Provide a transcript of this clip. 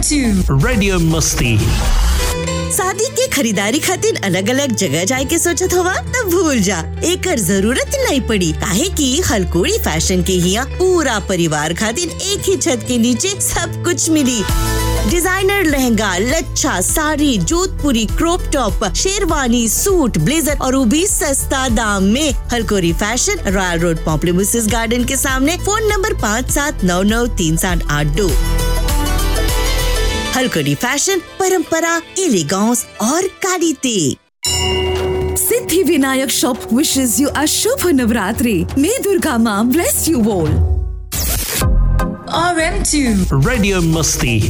RM2 Radio Musti. शादी के खरीदारी खातिर अलग अलग जगह जाए के सोचत हवा तब भूल जा एकर जरूरत नहीं पड़ी काहे कि हलकोड़ी फैशन के हिया पूरा परिवार खातिर एक ही छत के नीचे सब कुछ मिली डिजाइनर लहंगा लच्छा sari Jodhpuri crop top sherwani suit blazer और वो भी सस्ता दाम में हलकोरी fashion Royal Road Pamplemousses garden के सामने फोन नंबर पाँच सात नौ नौ तीन सात आठ दो हलकड़ी फैशन परंपरा एलिगॉन्स और कालीते Siddhi Vinayak Shop wishes you a Shubha Navratri. May Durga Ma bless you all. RM2 Radio Musti.